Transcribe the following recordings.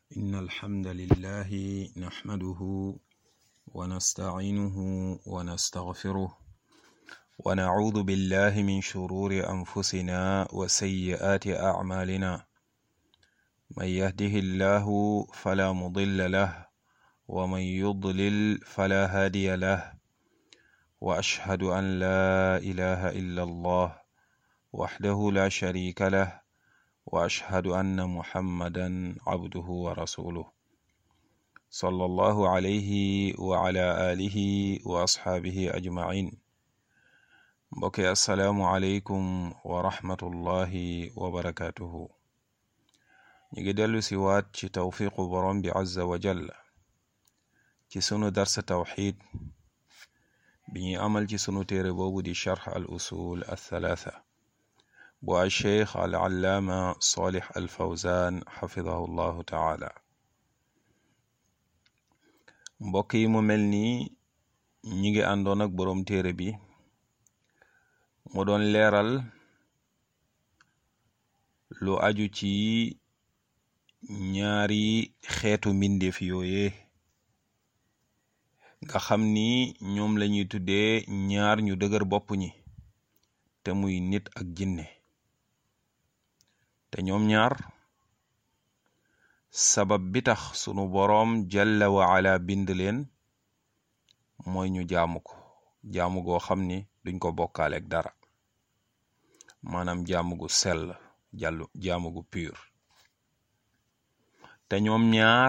إن الحمد لله نحمده ونستعينه ونستغفره ونعوذ بالله من شرور أنفسنا وسيئات أعمالنا من يهده الله فلا مضل له ومن يضلل فلا هادي له وأشهد أن لا إله إلا الله وحده لا شريك له وأشهد أن محمدا عبده ورسوله صلى الله عليه وعلى آله وأصحابه أجمعين mbokki asalaamu aleykum wa rahmatullahi wa barakatuhu ñu ngi dellu si waat ci tawfiqu borom bi azza wa jalla ci sunu darsa tawxid bi ñuy amal ci sunu téere boobu di charx al usul althalatha bu al cheikh al allaama salih al fawzan xafidahu llahu taala mbokk yi mu mel ni ñi ngi àndoon ak boroom téere bi mu doon leeral lu aju ci ñaari xeetu mbindeef yooye nga xam ni ñoom lañuy tuddee ñaar ñu dëgër bopp ñi te muy nit ak jinne te ñoom ñaar sabab bi tax sunu boroom jalla wa ala bind leen mooy ñu jaamu ko jaamu goo xam ni duñ ko bokkaaleeg dara maanaam jaamu gu sell jàllu jaamu gu pur te ñoom ñaar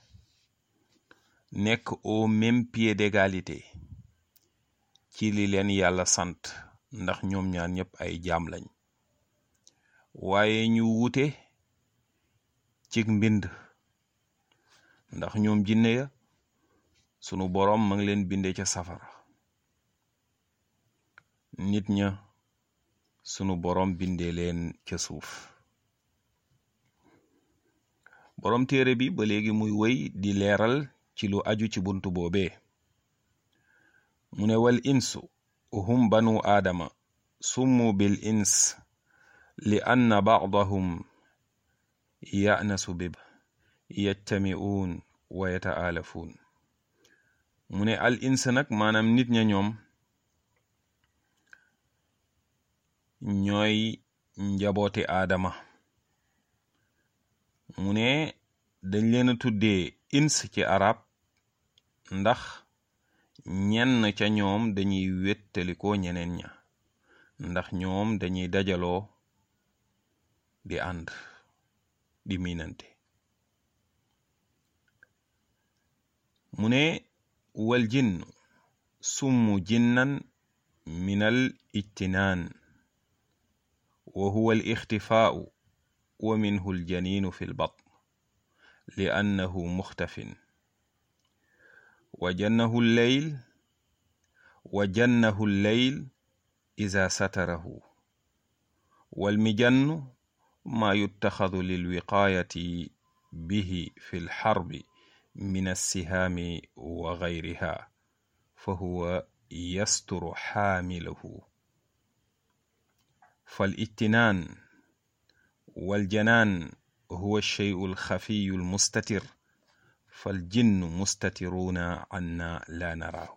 nekk au même pied d'égalité ci li leen yàlla sant ndax ñoom ñaar ñëpp ay jaam lañ waaye ñu wuute cig mbind ndax ñoom jinne ya sunu boroom ma ngi leen binde ca safara nit ña sunu boroom bindee leen ca suuf boroom téere bi ba léegi muy wëy di leeral ci lu aju ci buntu boobee mu ne wal insu hum banu aadama summu bil ins li anna ba'dahum ya'nasu bib yajtami'uun wa yata'aalafuun mu ne al ins nag maanaam nit ña ñoom ñooy njabooti aadama mu ne dañ leen a tuddee ins ci arab ndax ñenn ca ñoom dañuy wéttalikoo ñeneen ña ndax ñoom dañuy dajaloo di ànd di miinante mu ne wal jinn summu jinnan minal ijtinaan wa huwa al ixtifaau wa minhu al janiinu fi l batn li annahu muxtafin wa jannahu lleyl wa jannahu lleyl ida satarahu walmijannu maa yuttaxadu lilwiqaayati bihi fi lxarbi min alsihaami wa gayriha fa huwa yasturu xaamilahu فالاجتنان والجنان هو الشيء الخفي المستتر فالجن مستترون عنا لا نراه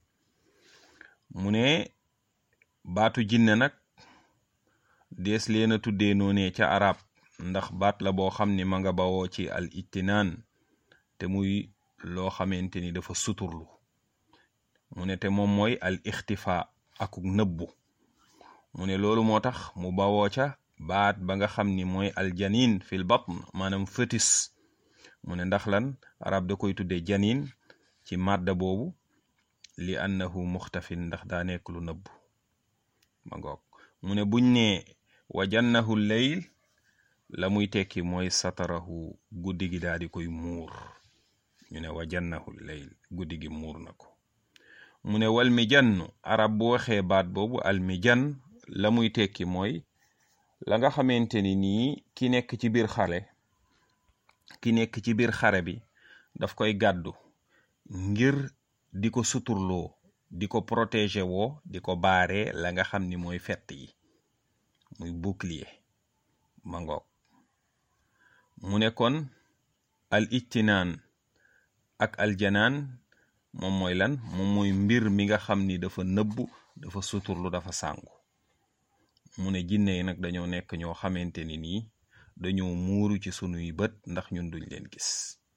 mu ne baatu jinne nag dees leen a tuddee noonee ca arab ndax baat la boo xam ne ma nga bawoo ci al ijtinaan te muy loo xamante ni dafa suturlu mu ne te moom mooy al ixtifa akuk nëbbu mu ne loolu moo tax mu bawoo ca baat ba nga xam ni mooy aljanin fil batn maanaam fœtus mu ne ndax lan arab da koy tudde janin ci màdda boobu li annahu muxtafin ndax daa nekk lu nëbb ma ngoog mu ne buñ ne wa jannahu leyl la muy tekki mooy satarahu guddi gi daa di koy muur ñu ne wa jannahu leyl guddi gi muur na ko mu ne wal mi jannu arab bu waxee baat boobu al mi jan la muy tekki mooy la nga xamante ni nii ki nekk ci biir xare ki nekk ci biir xare bi daf koy gàddu ngir di ko suturloo di ko protéger woo di ko baaree la nga xam ni mooy fett yi muy bouclier ma ngoog mu ne kon al ijtinaan ak aljanaan moom mooy lan moom mooy mbir mi nga xam ni dafa nëbbu dafa suturlu dafa sàngu mu ne jinne yi nag dañoo nekk ñoo xamante ni nii dañoo muuru ci sunuy bët ndax ñun duñ leen gis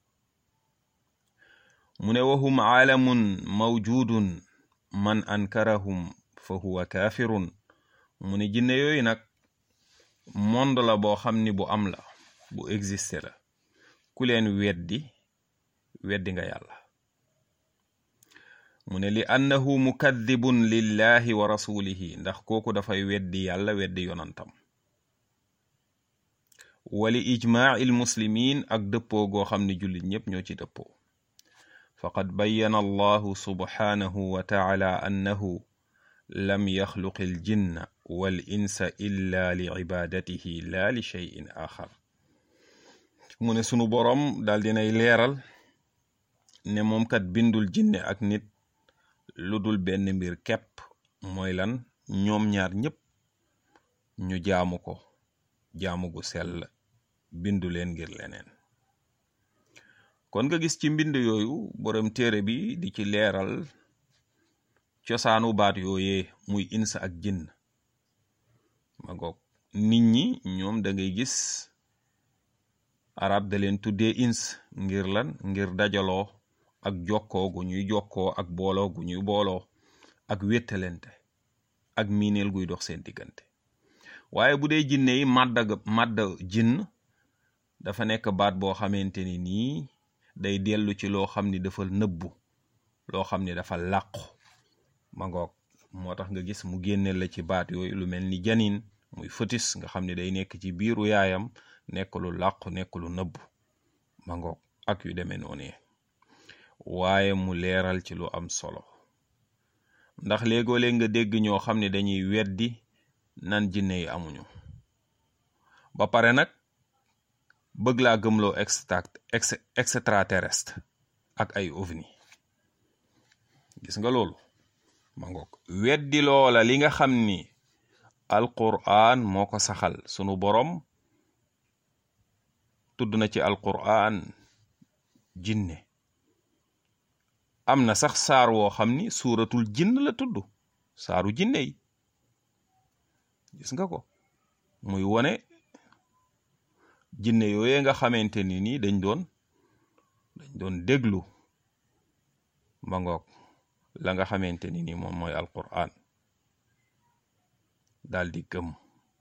mu ne wahum aalamun mawjudun man ankarahum fa huwa kaafirun mu ne jinne yooyu nag monde la boo xam ni bu am la bu existe la ku leen weddi weddi nga yàlla mu ne li annahu mukaddibun lillahi wa rasulihi ndax kooku dafay weddi yàlla weddi yonantam wali ijmaaci almuslimin ak dëppoo goo xam ne jullit ñépp ñoo ci dëppoo faqad bayyana allahu subhanahu wa taala annahu lam yaxluqi aljinna wal insa illa li cibaadatihi la li cheyin axar mu ne sunu boroom daal dinay leeral ne moom kat bindul jinne ak nit lu dul benn mbir kepp mooy lan ñoom ñaar ñépp ñu jaamu ko jaamu gu sell bindu leen ngir leneen kon nga gis ci mbind yooyu boroom téere bi di ci leeral cosaanu baat yooyee muy insa ak jinn ma ngoog nit ñi ñoom da ngay gis arab da leen tuddee ins ngir lan ngir dajaloo ak jokkoo gu ñuy jokkoo ak booloo gu ñuy booloo ak wéttalente ak miineel guy dox seen diggante waaye bu dee jinne yi màdda màdda jinn dafa nekk baat boo xamante ni nii day dellu ci loo xam ni dafa nëbbu loo xam ni dafa làqu ma ngoog moo tax nga gis mu génneel la ci baat yooyu lu mel ni janin muy fœtus nga xam ne day nekk ci biiru yaayam nekk lu làqu nekk lu nëbbu ma ngoog ak yu demee noonu waaye mu leeral ci lu am solo ndax léegoo-léeg nga dégg ñoo xam ne dañuy weddi nan jinne yi amuñu ba pare nag bëgg laa gëmloo extra extraterrestre ak ay ovni gis nga loolu ma ngoog weddi loola li nga xam ni alquran moo ko saxal sunu borom tudd na ci alquran jinne am na sax saar woo xam ni suuratul jinn la tudd saaru jinne yi gis nga ko muy wone jinne yooyee nga xamante ni nii dañ doon dañ doon déglu ma ngoog la nga xamante ni nii moom mooy alquran daal di gëm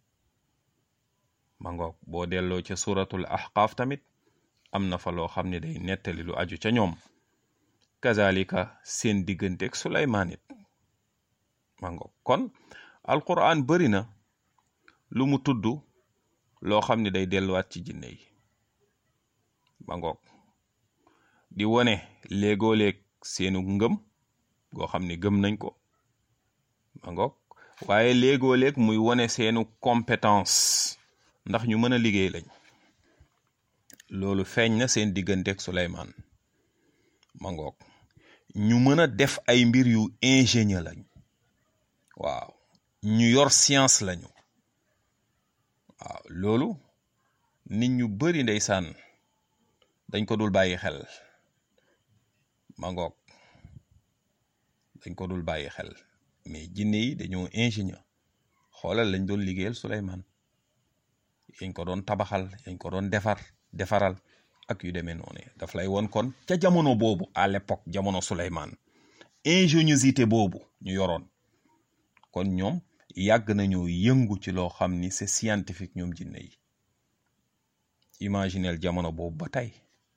ma ngoog boo delloo ca suratul ahqaaf tamit am na fa loo xam ne day nettali lu aju ca ñoom kazalika seen digganteeg suleymaan it ma ngoog kon alquran bari na lu mu tudd loo xam ne day delluwaat ci jinne yi ma ngoog di wone léegoo-léeg seenu ngëm goo xam ne gëm nañ ko ma ngoog waaye léegoo-léeg muy wone seenu compétence ndax ñu mën a liggéey lañ loolu feeñ na seen digganteeg Suleymaan ma ngoog ñu mën a def ay mbir yu ingénieur lañ waaw ñu yor science lañu waaw loolu nit ñu bari ndeysaan dañ ko dul bàyyi xel ma ngoog dañ ko dul bàyyi xel mais jinne yi dañoo ingénieur xoolal lañ doon liggéeyal Suleymaan yañ ko doon tabaxal yañ ko doon defar defaral ak yu demee noonu daf lay woon kon ca jamono boobu à l'époque jamono Suleymaan ingéniosité boobu ñu yoroon kon ñoom yàgg nañoo yëngu ci loo xam ni c'est scientifique ñoom jinne yi imaginel jamono boobu ba tey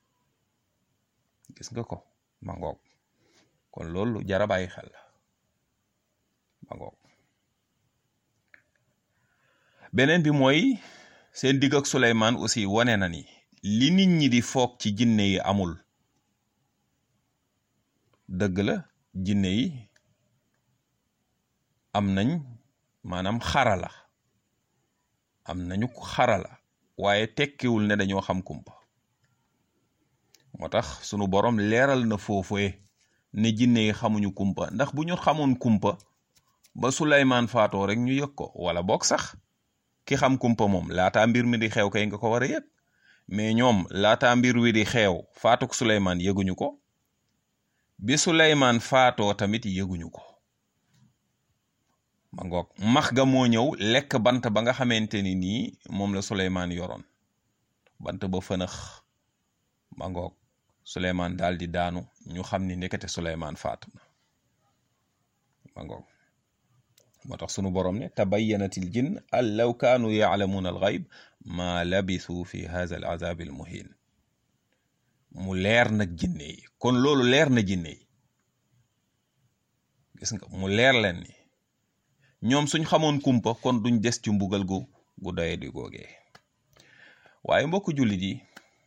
gis nga ko ma ngoog kon loolu jara bàyyi xel la ma ngoog beneen bi mooy seen digg ak Suleymaan aussi wane na ni li nit ñi di foog ci jinne yi amul dëgg la jinne yi am nañ maanaam xarala am nañu xarala waaye tekkiwul ne dañoo xam kumpa moo tax sunu borom leeral na foofee ne jinne yi xamuñu kumpa ndax bu ñu xamoon kumpa ba Suleymaan faatoo rek ñu yëg ko wala boog sax ki xam kumpa moom laataa mbir mi di xew kay nga ko war a yëg mais ñoom laata mbir wi di xeew faatuk Suleymaan yëguñu ko bi Suleymaan faatoo tamit yëguñu ko ma ngoog max ga moo ñëw lekk bant ba nga xamante ni nii moom la Suleymaan yoroon bant ba fënax ma ngoog Suleymaan daal di daanu ñu xam ni ndekete Suleymaan faatu na ma ngoog moo tax sunu borom ne tabayyanatil jinn an law kaanu yaalamuuna al gayb ma labisu fi hadha al azab al muhin mu leer nag jinne yi kon loolu leer na jinne yi gis nga mu leer leen ni ñoom suñ xamoon kumpa kon duñ des ci mbugal gu gu doye di googee waaye mbokk jullit yi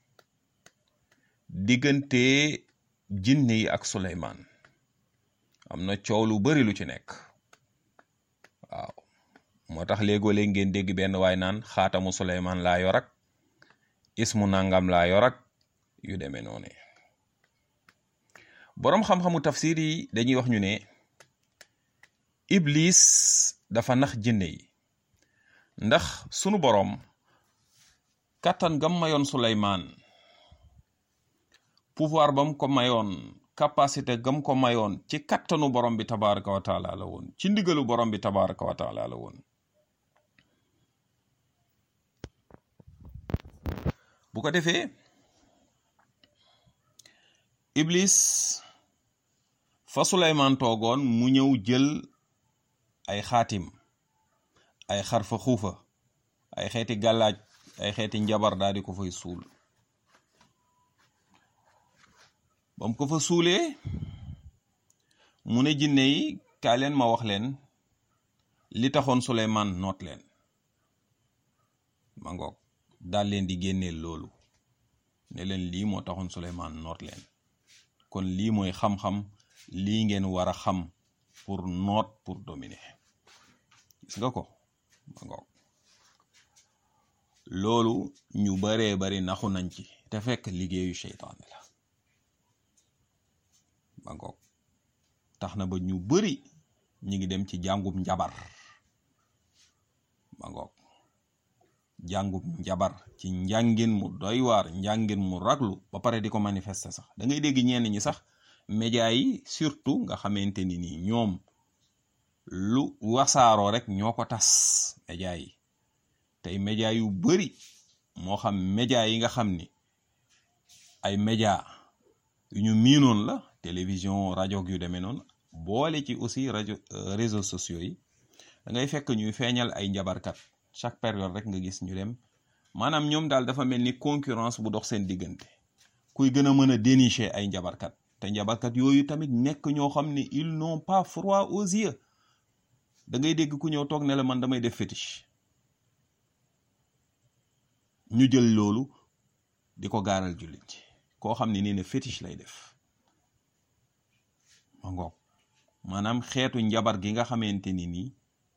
diggante jinne yi ak Suleymaan am na coow lu bari lu ci nekk waaw moo tax léegoo léeg ngeen dégg benn waay naan xaatamu Suleymaan laa yor ak ismu nangam laa yor ak yu demee noonu boroom xam-xamu tafsir yi dañuy wax ñu ne Iblis dafa nax jinne yi ndax sunu boroom kàttan gam mayoon Suleymaan pouvoir bam ko mayoon capacité gam ko mayoon ci kattanu borom bi tabaraka wa taala la woon ci ndigalu borom bi tabaraka wa taala la woon bu ko defee iblis fa suleymaan toogoon mu ñëw jël ay xaatim ay xarfa xuufa ay xeeti gàllaaj ay xeeti njabar daal di ko fay suul bam ko fa suulee mu ne jinne yi kaay leen ma wax leen li taxoon Suleymaan noot leen ma ngoog daal leen di génneel loolu ne leen lii moo taxoon Suleymaan noot leen kon lii mooy xam-xam lii ngeen war a xam pour noot pour dominer gis nga ko ma ngoog loolu ñu baree bari naxu nañ ci te fekk liggéeyu seytaane la ba ngoog tax na ba ñu bari ñi ngi dem ci jàngum njabar ba ngoog jàngum njabar ci njàngin mu doy waar njàngin mu raglu ba pare di ko manifester sax da ngay dégg ñenn ñi sax média yi surtout nga xamante ni nii ñoom lu wasaaroo rek ñoo ko tas média yi tey média yu bari moo xam média yi nga xam ni ay média yu ñu miinoon la télévision rajo yu demee noonu boole ci aussi rajo réseaux sociaux yi da ngay fekk ñuy feeñal ay njabarkat chaque période rek nga gis ñu dem maanaam ñoom daal dafa mel ni concurrence bu dox seen diggante kuy gën a mën a dénicher ay njabarkat te njabarkat yooyu tamit nekk ñoo xam ne ils n'ont pas froid aux yeux da ngay dégg ku ñëw toog ne la man damay def fétiche ñu jël loolu di ko gaaral jullit ci koo xam ne nii ne fétiche lay def ma ngoog maanaam xeetu njabar gi nga xamante ni nii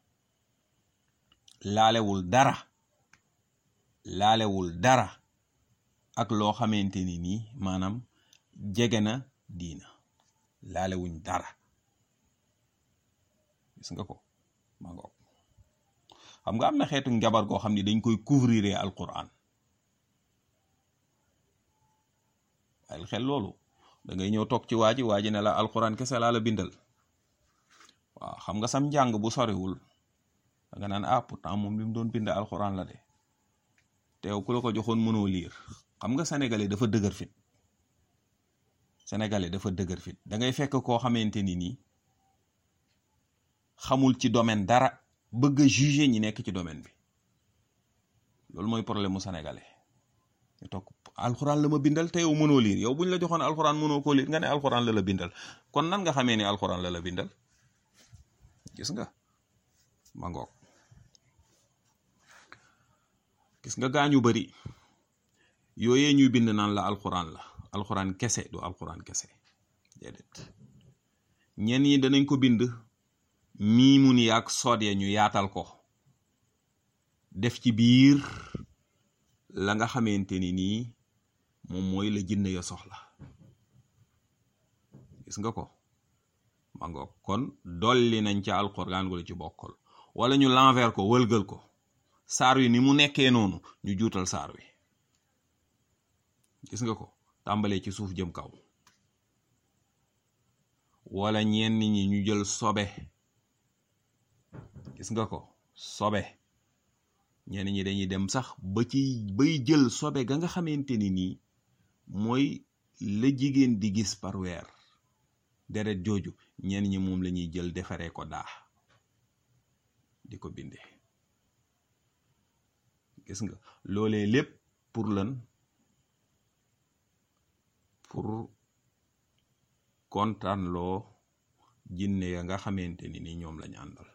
laalewul dara laalewul dara ak loo xamante ni nii maanaam jege na diina laalewuñ dara gis nga ko ma ngoog xam nga am na xeetu njabar goo xam ne dañ koy couvrir alquran ay xel loolu da ngay ñëw toog ci waa ji waa ji ne la alquran kese laa la bindal waaw xam nga sam njàng bu soriwul da nga naan ah pourtant moom li mu doon bind alquran la de teew ku la ko joxoon mënoo liir xam nga sénégalais dafa dëgër fit sénégalais dafa dëgër fit da ngay fekk koo xamante ni nii xamul ci domaine dara bëgg a juger ñi nekk ci domaine bi loolu mooy problème mu sénégalais ñu toog alxuraan la ma bindal te yow mënoo liir yow buñ la joxoon alxuraan mënoo koo liir nga ne alxuraan la la bindal kon nan nga xamee ni alxuraan la la bindal gis nga ma ngoog gis nga gaañu bari yooyee ñuy bind naan la alxuraan la alxuraan kese du alxuraan kese déedéet ñenn ñi danañ ko bind miimu ni ak sood ya ñu yaatal ko def ci biir la nga xamante ni nii moom mooy la jinne ya soxla gis nga ko ma ngoog kon dolli nañ ca alxuraan wala ci bokkol wala ñu l'envers ko wëlgal ko saar wi ni mu nekkee noonu ñu juutal saar wi gis nga ko tàmbalee ci suuf jëm kaw wala ñenn ñi ñu jël sobe gis nga ko sobe ñenn ñi dañuy dem sax ba ci bay jël sobe ga nga xamante ni nii mooy la jigéen di gis par weer deret jooju ñenn ñi moom la ñuy jël defaree ko daa di ko bindee gis nga loolee lépp pour lan pour kontaan loo jinne ya nga xamante ni ni ñoom lañu àndal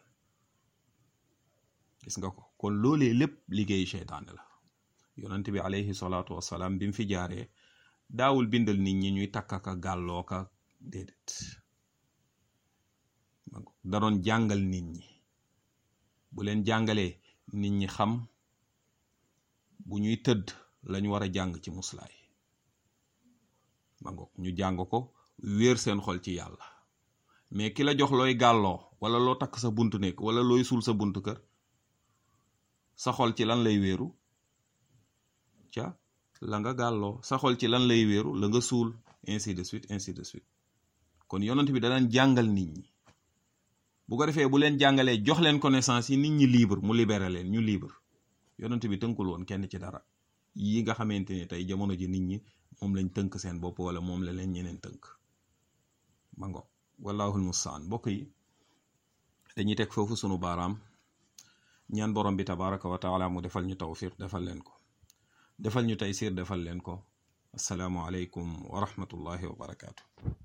gis nga ko kon loolee lépp liggéeyu seytaane la yonent bi alayhi salaatu wassalaam bi mu fi jaaree daawul bindal nit ñi ñuy takkaka gàlloo ka déedéet da doon jàngal nit ñi bu leen jàngalee nit ñi xam bu ñuy tëdd lañu war a jàng ci muslaay ma ngoog ñu jàng ko wéer seen xol ci yàlla mais ki la jox looy gàlloo wala loo takk sa buntu nekk wala looy suul sa buntu kër sa xol ci lan lay wéeru ca la nga gàlloo sa xol ci lan lay wéeru la nga suul ainsi de suite ainsi de suite kon yonent bi danaan jàngal nit ñi bu ko defee bu leen jàngalee jox leen connaissance yi nit ñi libre mu libéré leen ñu libre yonent bi tënkul woon kenn ci dara yi nga xamante ni tey jamono ji nit ñi moom lañ tënk seen bopp wala moom la leen ñeneen tënk ma ngo wallahul mustaan mbokk yi dañuy teg foofu sunu baaraam ñaan borom bi tabaraka wa taala mu defal ñu tawfiq defal leen ko defal ñu taysir defal leen ko asalaamu aleykum wa rahmatullahi wa barakaatu